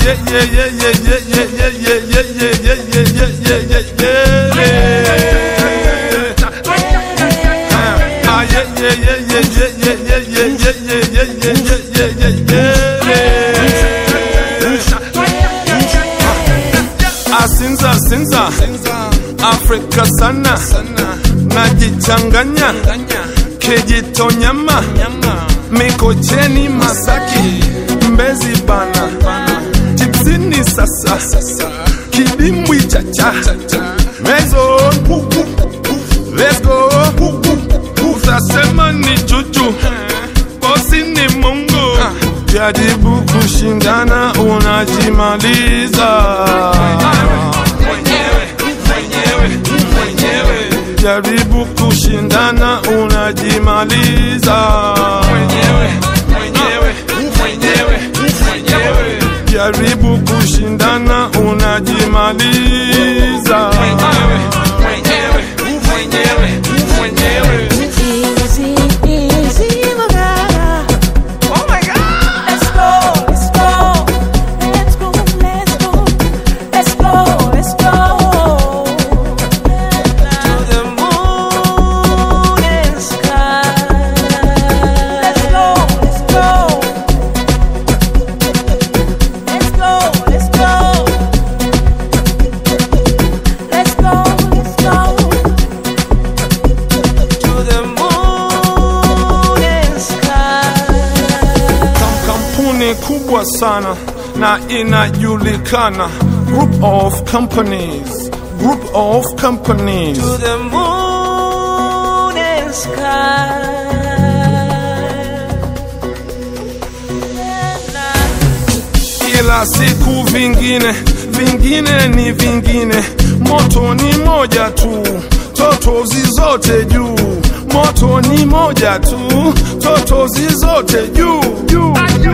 yeah, yeah, yeah, yeah, yeah, yeah, yeah, yeah, yeah, yeah, yeah, yeah, yeah, yeah, yeah. Ah, yeah, yeah, yeah, yeah, yeah, yeah, yeah, yeah, yeah, yeah, yeah, yeah, yeah, yeah, yeah. Asinza, sinza, Afrika sana, najichanganya, Kijitonyama, Mikocheni, Masaki, Mbezi bana, Tipsini sasa, Kidimbwi chacha, Mezo, let's go, utasema ni juju, bosi ni Mungu, jaribu kushindana unajimaliza. Jaribu kushindana unajimaliza. Jaribu kushindana unajimaliza. Easy, easy, Morgana. Let's go, let's go, let's go, let's go, let's go, let's go to the moon and sky. Let's go, let's go, let's go, let's go, let's go, let's go to the moon and sky. Kam- kampuni kubwa sana na inajulikana group of companies group of companies To the moon and sky. kila siku vingine vingine ni vingine moto ni moja tu totozi zote juu moto ni moja tu totozi zote juu juu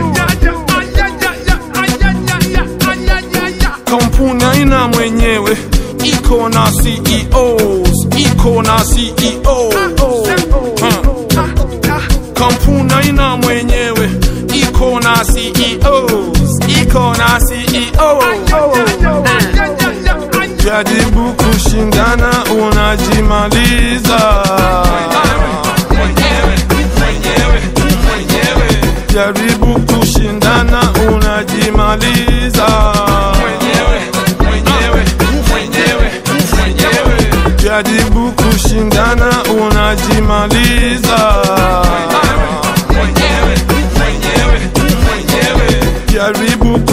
kampuni aina mwenyewe iko na CEOs iko na CEO Hmm. kampuni aina mwenyewe iko na CEOs iko na CEO jaribu kushindana unajimaliza jaribu kushindana unajimaliza jaribu kushindana unajimaliza jaribu